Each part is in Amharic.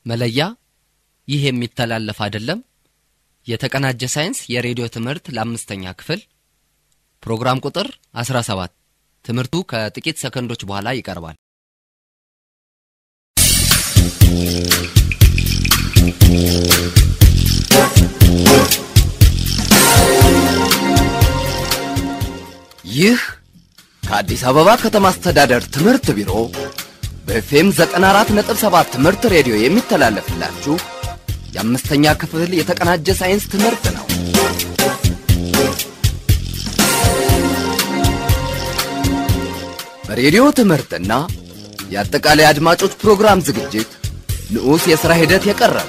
መለያ ይህ የሚተላለፍ አይደለም። የተቀናጀ ሳይንስ የሬዲዮ ትምህርት ለአምስተኛ ክፍል ፕሮግራም ቁጥር 17 ትምህርቱ ከጥቂት ሰከንዶች በኋላ ይቀርባል። ይህ ከአዲስ አበባ ከተማ አስተዳደር ትምህርት ቢሮ በኤፍኤም 94.7 ትምህርት ሬዲዮ የሚተላለፍላችሁ የአምስተኛ ክፍል የተቀናጀ ሳይንስ ትምህርት ነው። በሬዲዮ ትምህርትና የአጠቃላይ አድማጮች ፕሮግራም ዝግጅት ንዑስ የሥራ ሂደት የቀረበ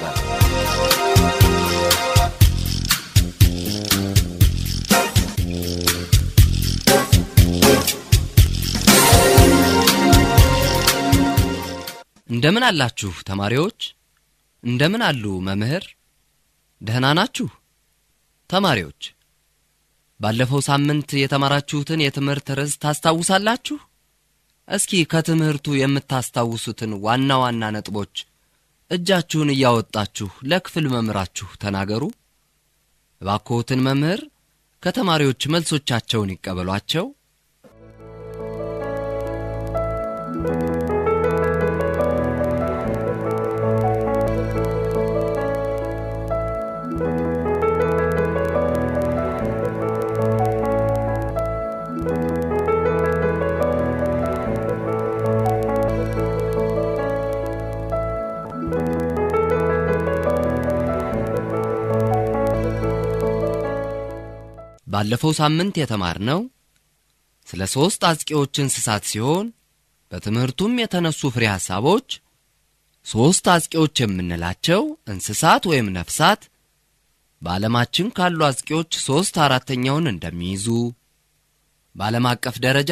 እንደምን አላችሁ ተማሪዎች? እንደምን አሉ መምህር? ደህና ናችሁ? ተማሪዎች ባለፈው ሳምንት የተማራችሁትን የትምህርት ርዕስ ታስታውሳላችሁ? እስኪ ከትምህርቱ የምታስታውሱትን ዋና ዋና ነጥቦች እጃችሁን እያወጣችሁ ለክፍል መምህራችሁ ተናገሩ። እባክዎትን መምህር ከተማሪዎች መልሶቻቸውን ይቀበሏቸው። ባለፈው ሳምንት የተማርነው ስለ ሦስት አጥቂዎች እንስሳት ሲሆን በትምህርቱም የተነሱ ፍሬ ሐሳቦች ሦስት አጥቂዎች የምንላቸው እንስሳት ወይም ነፍሳት በዓለማችን ካሉ አጥቂዎች ሦስት አራተኛውን እንደሚይዙ በዓለም አቀፍ ደረጃ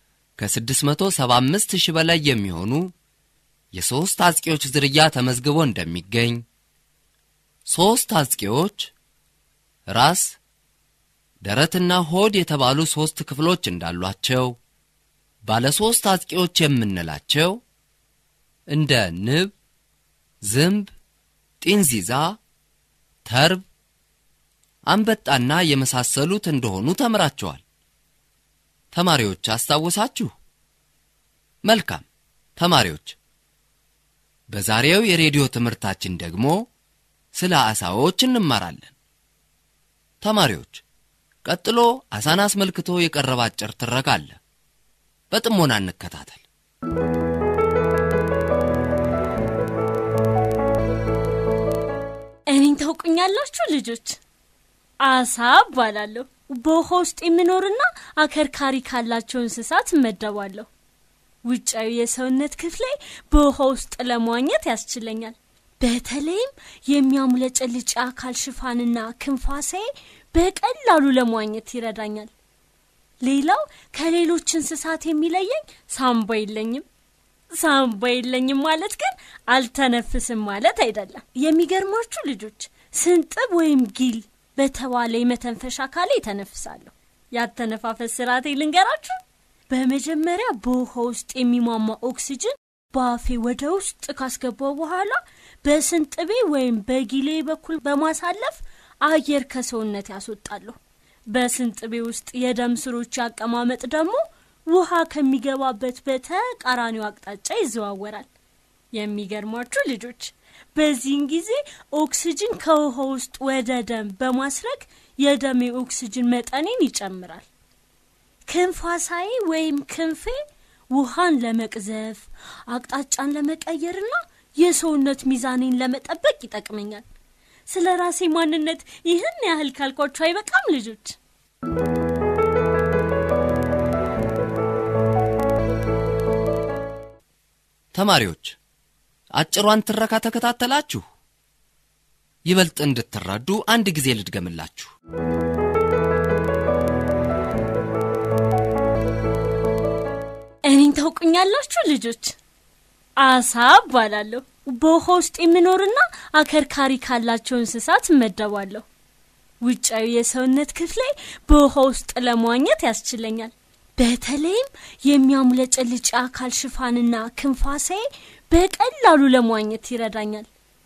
ከ675 ሺህ በላይ የሚሆኑ የሦስት አጥቂዎች ዝርያ ተመዝግቦ እንደሚገኝ ሦስት አጥቂዎች ራስ ደረትና ሆድ የተባሉ ሦስት ክፍሎች እንዳሏቸው ባለ ሦስት አጥቂዎች የምንላቸው እንደ ንብ፣ ዝንብ፣ ጢንዚዛ፣ ተርብ፣ አንበጣና የመሳሰሉት እንደሆኑ ተምራቸዋል። ተማሪዎች አስታወሳችሁ? መልካም ተማሪዎች፣ በዛሬው የሬዲዮ ትምህርታችን ደግሞ ስለ ዓሣዎች እንማራለን። ተማሪዎች ቀጥሎ ዓሣን አስመልክቶ የቀረበ አጭር ትረካ አለ። በጥሞና እንከታተል። እኔን ታውቁኛላችሁ ልጆች? አሳ እባላለሁ። በውሃ ውስጥ የምኖርና አከርካሪ ካላቸው እንስሳት እመደባለሁ። ውጫዊ የሰውነት ክፍሌ በውሃ ውስጥ ለመዋኘት ያስችለኛል። በተለይም የሚያሙለጨልጭ የአካል ሽፋንና ክንፋሴ በቀላሉ ለመዋኘት ይረዳኛል። ሌላው ከሌሎች እንስሳት የሚለየኝ ሳምባ የለኝም። ሳምባ የለኝም ማለት ግን አልተነፍስም ማለት አይደለም። የሚገርማችሁ ልጆች ስንጥብ ወይም ጊል በተባለ የመተንፈሻ አካሌ ተነፍሳለሁ። ያተነፋፈስ ስርዓቴ ልንገራችሁ። በመጀመሪያ በውሃ ውስጥ የሚሟማ ኦክሲጅን በአፌ ወደ ውስጥ ካስገባው በኋላ በስንጥቤ ወይም በጊሌ በኩል በማሳለፍ አየር ከሰውነት ያስወጣለሁ። በስንጥቤ ውስጥ የደም ስሮች አቀማመጥ ደግሞ ውሃ ከሚገባበት በተቃራኒው አቅጣጫ ይዘዋወራል። የሚገርማችሁ ልጆች በዚህን ጊዜ ኦክስጅን ከውሃ ውስጥ ወደ ደም በማስረግ የደም የኦክስጅን መጠኔን ይጨምራል። ክንፋሳዬ ወይም ክንፌ ውሃን ለመቅዘፍ አቅጣጫን ለመቀየርና የሰውነት ሚዛኔን ለመጠበቅ ይጠቅመኛል። ስለ ራሴ ማንነት ይህን ያህል ካልኳችሁ አይበቃም ልጆች? ተማሪዎች አጭሯን ትረካ ተከታተላችሁ? ይበልጥ እንድትረዱ አንድ ጊዜ ልድገምላችሁ። እኔን ታውቁኛላችሁ ልጆች? አሳ እባላለሁ። በውሃ ውስጥ የምኖርና አከርካሪ ካላቸው እንስሳት እመደባለሁ። ውጫዊ የሰውነት ክፍሌ በውሃ ውስጥ ለመዋኘት ያስችለኛል። በተለይም የሚያሙለጨልጭ የአካል ሽፋንና ክንፋሴ በቀላሉ ለመዋኘት ይረዳኛል።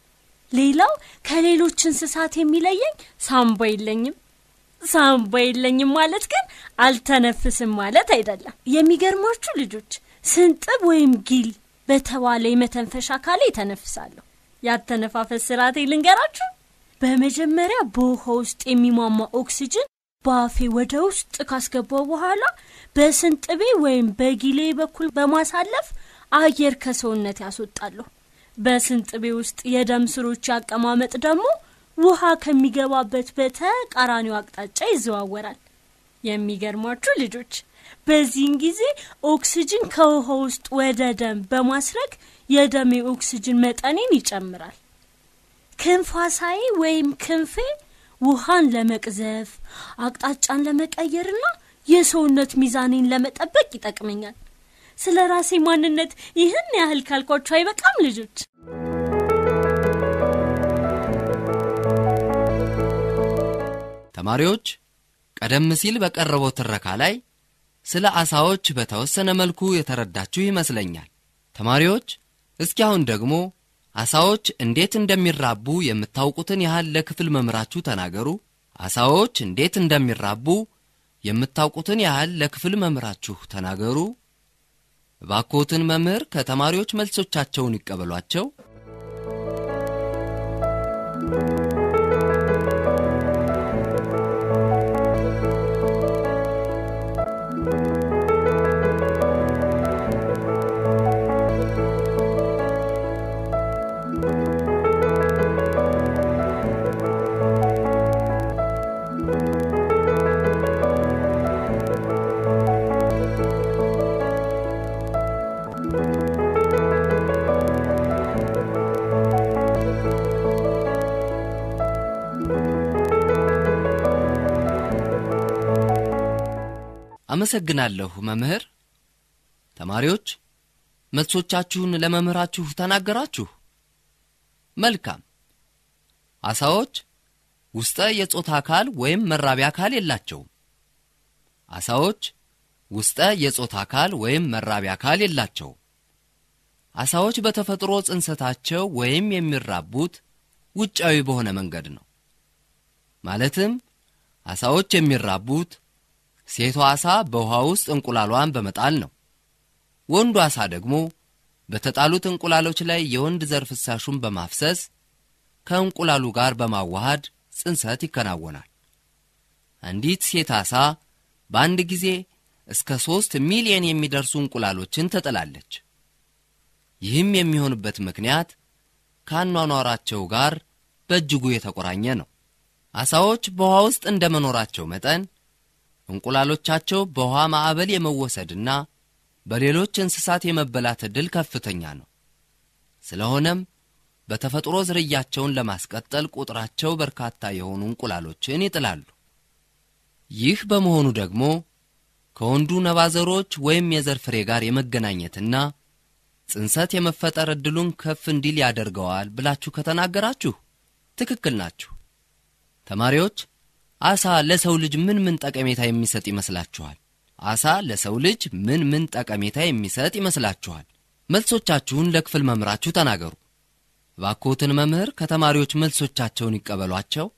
ሌላው ከሌሎች እንስሳት የሚለየኝ ሳምባ የለኝም። ሳምባ የለኝም ማለት ግን አልተነፍስም ማለት አይደለም። የሚገርማችሁ ልጆች ስንጥብ ወይም ጊል በተባለ የመተንፈሻ አካሌ ተነፍሳለሁ። ያተነፋፈስ ስርዓቴ ልንገራችሁ። በመጀመሪያ በውሃ ውስጥ የሚሟማ ኦክሲጅን በአፌ ወደ ውስጥ ካስገባው በኋላ በስንጥቤ ወይም በጊሌ በኩል በማሳለፍ አየር ከሰውነት ያስወጣለሁ። በስንጥቤ ውስጥ የደም ስሮች አቀማመጥ ደግሞ ውሃ ከሚገባበት በተቃራኒው አቅጣጫ ይዘዋወራል። የሚገርሟችሁ ልጆች በዚህን ጊዜ ኦክሲጅን ከውሃ ውስጥ ወደ ደም በማስረግ የደም የኦክሲጅን መጠኔን ይጨምራል። ክንፋሳዬ ወይም ክንፌ ውሃን ለመቅዘፍ አቅጣጫን ለመቀየርና የሰውነት ሚዛኔን ለመጠበቅ ይጠቅመኛል። ስለ ራሴ ማንነት ይህን ያህል ካልኳችሁ አይበቃም ልጆች? ተማሪዎች ቀደም ሲል በቀረበው ትረካ ላይ ስለ አሳዎች በተወሰነ መልኩ የተረዳችሁ ይመስለኛል። ተማሪዎች እስኪ አሁን ደግሞ አሳዎች እንዴት እንደሚራቡ የምታውቁትን ያህል ለክፍል መምህራችሁ ተናገሩ። አሳዎች እንዴት እንደሚራቡ የምታውቁትን ያህል ለክፍል መምህራችሁ ተናገሩ። እባክዎትን መምህር ከተማሪዎች መልሶቻቸውን ይቀበሏቸው። አመሰግናለሁ መምህር። ተማሪዎች መልሶቻችሁን ለመምህራችሁ ተናገራችሁ። መልካም። አሳዎች ውስጠ የጾታ አካል ወይም መራቢያ አካል የላቸውም። አሳዎች ውስጠ የጾታ አካል ወይም መራቢያ አካል የላቸውም። አሳዎች በተፈጥሮ ጽንሰታቸው ወይም የሚራቡት ውጫዊ በሆነ መንገድ ነው። ማለትም አሳዎች የሚራቡት ሴቷ አሳ በውሃ ውስጥ እንቁላሏን በመጣል ነው። ወንዱ አሳ ደግሞ በተጣሉት እንቁላሎች ላይ የወንድ ዘር ፍሳሹን በማፍሰስ ከእንቁላሉ ጋር በማዋሃድ ጽንሰት ይከናወናል። አንዲት ሴት አሳ በአንድ ጊዜ እስከ ሦስት ሚሊየን የሚደርሱ እንቁላሎችን ትጥላለች። ይህም የሚሆንበት ምክንያት ከአኗኗራቸው ጋር በእጅጉ የተቆራኘ ነው። አሳዎች በውሃ ውስጥ እንደ መኖራቸው መጠን እንቁላሎቻቸው በውሃ ማዕበል የመወሰድና በሌሎች እንስሳት የመበላት ዕድል ከፍተኛ ነው። ስለሆነም በተፈጥሮ ዝርያቸውን ለማስቀጠል ቁጥራቸው በርካታ የሆኑ እንቁላሎችን ይጥላሉ። ይህ በመሆኑ ደግሞ ከወንዱ ነባዘሮች ወይም የዘር ፍሬ ጋር የመገናኘትና ጽንሰት የመፈጠር ዕድሉን ከፍ እንዲል ያደርገዋል ብላችሁ ከተናገራችሁ ትክክል ናችሁ። ተማሪዎች አሳ ለሰው ልጅ ምን ምን ጠቀሜታ የሚሰጥ ይመስላችኋል? አሳ ለሰው ልጅ ምን ምን ጠቀሜታ የሚሰጥ ይመስላችኋል? መልሶቻችሁን ለክፍል መምህራችሁ ተናገሩ። እባክዎትን መምህር ከተማሪዎች መልሶቻቸውን ይቀበሏቸው።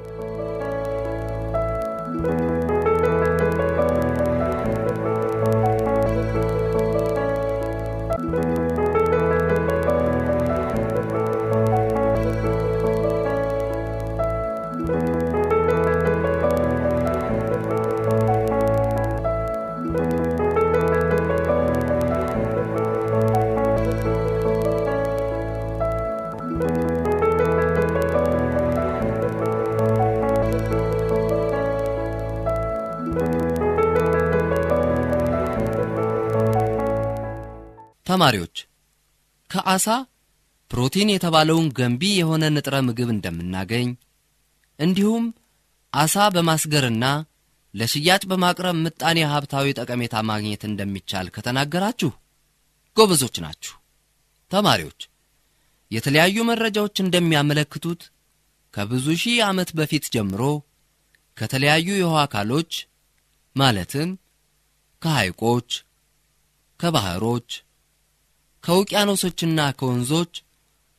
ተማሪዎች ከአሳ ፕሮቲን የተባለውን ገንቢ የሆነ ንጥረ ምግብ እንደምናገኝ እንዲሁም አሳ በማስገርና ለሽያጭ በማቅረብ ምጣኔ ሀብታዊ ጠቀሜታ ማግኘት እንደሚቻል ከተናገራችሁ ጎበዞች ናችሁ። ተማሪዎች የተለያዩ መረጃዎች እንደሚያመለክቱት ከብዙ ሺህ ዓመት በፊት ጀምሮ ከተለያዩ የውሃ አካሎች ማለትም ከሐይቆች፣ ከባህሮች፣ ከውቅያኖሶችና ከወንዞች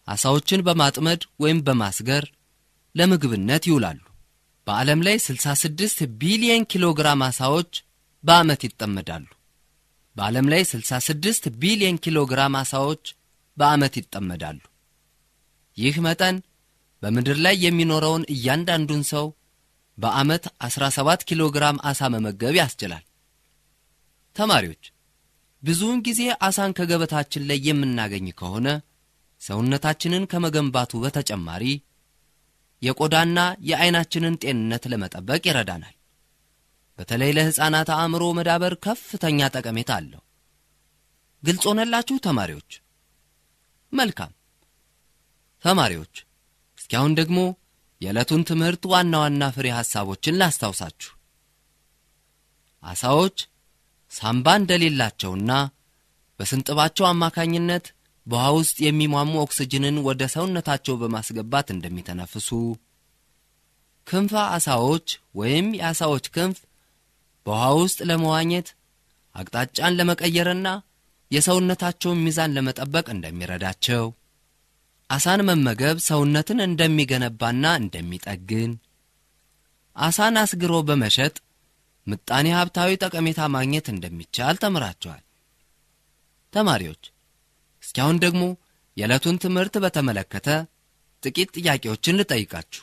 ዓሣዎችን በማጥመድ ወይም በማስገር ለምግብነት ይውላሉ። በዓለም ላይ 66 ቢሊየን ኪሎ ግራም ዓሣዎች በዓመት ይጠመዳሉ። በዓለም ላይ 66 ቢሊየን ኪሎ ግራም ዓሣዎች በዓመት ይጠመዳሉ። ይህ መጠን በምድር ላይ የሚኖረውን እያንዳንዱን ሰው በዓመት 17 ኪሎ ግራም ዓሣ መመገብ ያስችላል። ተማሪዎች ብዙውን ጊዜ ዓሣን ከገበታችን ላይ የምናገኝ ከሆነ ሰውነታችንን ከመገንባቱ በተጨማሪ የቆዳና የዐይናችንን ጤንነት ለመጠበቅ ይረዳናል። በተለይ ለሕፃናት አእምሮ መዳበር ከፍተኛ ጠቀሜታ አለው። ግልጽ ሆነላችሁ ተማሪዎች? መልካም ተማሪዎች፣ እስኪ አሁን ደግሞ የዕለቱን ትምህርት ዋና ዋና ፍሬ ሐሳቦችን ላስታውሳችሁ። ዓሣዎች ሳምባ እንደሌላቸውና በስንጥባቸው አማካኝነት በውሃ ውስጥ የሚሟሙ ኦክስጅንን ወደ ሰውነታቸው በማስገባት እንደሚተነፍሱ፣ ክንፈ ዓሣዎች ወይም የዓሣዎች ክንፍ በውሃ ውስጥ ለመዋኘት አቅጣጫን ለመቀየርና የሰውነታቸውን ሚዛን ለመጠበቅ እንደሚረዳቸው፣ ዓሣን መመገብ ሰውነትን እንደሚገነባና እንደሚጠግን፣ ዓሣን አስግሮ በመሸጥ ምጣኔ ሀብታዊ ጠቀሜታ ማግኘት እንደሚቻል ተምራቸዋል። ተማሪዎች እስኪ አሁን ደግሞ የዕለቱን ትምህርት በተመለከተ ጥቂት ጥያቄዎችን ልጠይቃችሁ።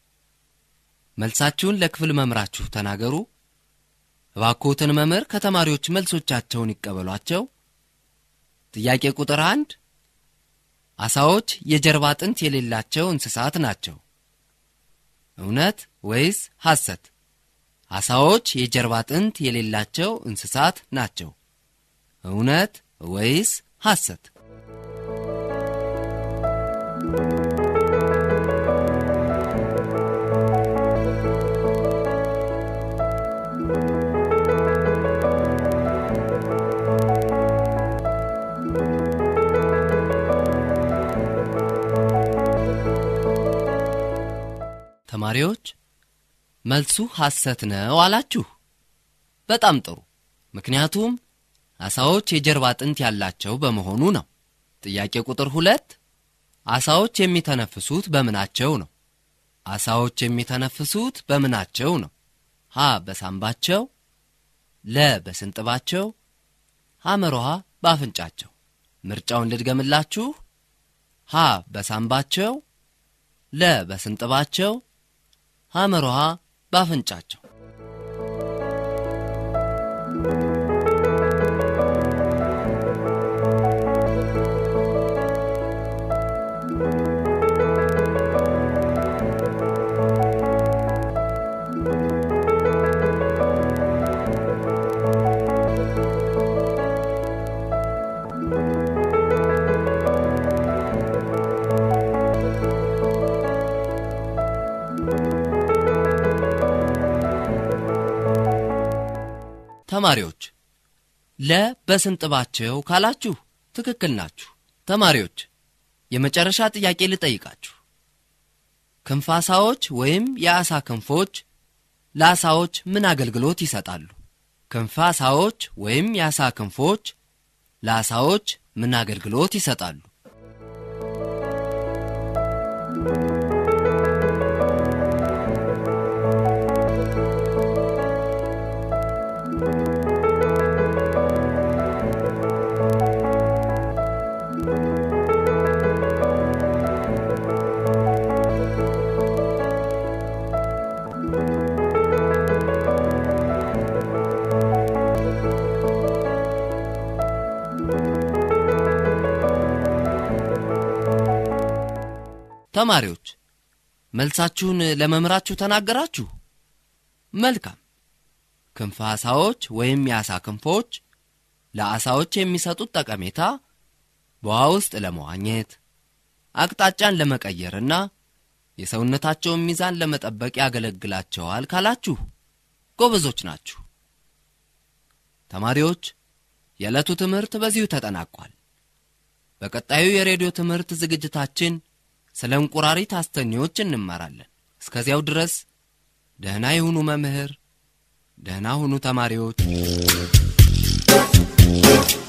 መልሳችሁን ለክፍል መምህራችሁ ተናገሩ። እባክዎትን መምህር ከተማሪዎች መልሶቻቸውን ይቀበሏቸው። ጥያቄ ቁጥር አንድ ዓሣዎች የጀርባ አጥንት የሌላቸው እንስሳት ናቸው። እውነት ወይስ ሐሰት? ዓሣዎች የጀርባ አጥንት የሌላቸው እንስሳት ናቸው። እውነት ወይስ ሐሰት? ተማሪዎች መልሱ ሐሰት ነው አላችሁ። በጣም ጥሩ። ምክንያቱም ዓሣዎች የጀርባ አጥንት ያላቸው በመሆኑ ነው። ጥያቄ ቁጥር ሁለት ዓሣዎች የሚተነፍሱት በምናቸው ነው? ዓሣዎች የሚተነፍሱት በምናቸው ነው? ሀ በሳምባቸው፣ ለ በስንጥባቸው፣ ሐመሮሃ በአፍንጫቸው። ምርጫውን ልድገምላችሁ። ሀ በሳምባቸው፣ ለ በስንጥባቸው፣ ሐመሮሃ በአፍንጫቸው። ተማሪዎች ለ በስንጥባቸው ካላችሁ ትክክል ናችሁ። ተማሪዎች የመጨረሻ ጥያቄ ልጠይቃችሁ። ክንፍ ዓሣዎች ወይም የዓሣ ክንፎች ለዓሣዎች ምን አገልግሎት ይሰጣሉ? ክንፍ ዓሣዎች ወይም የዓሣ ክንፎች ለዓሣዎች ምን አገልግሎት ይሰጣሉ? ተማሪዎች መልሳችሁን ለመምህራችሁ ተናገራችሁ። መልካም። ክንፈ ዓሣዎች ወይም የዓሣ ክንፎች ለዓሣዎች የሚሰጡት ጠቀሜታ በውሃ ውስጥ ለመዋኘት አቅጣጫን ለመቀየርና የሰውነታቸውን ሚዛን ለመጠበቅ ያገለግላቸዋል ካላችሁ ጎበዞች ናችሁ። ተማሪዎች የዕለቱ ትምህርት በዚሁ ተጠናቋል። በቀጣዩ የሬዲዮ ትምህርት ዝግጅታችን ስለ እንቁራሪት አስተኔዎች እንማራለን። እስከዚያው ድረስ ደህና የሁኑ መምህር፣ ደህና ሁኑ ተማሪዎች።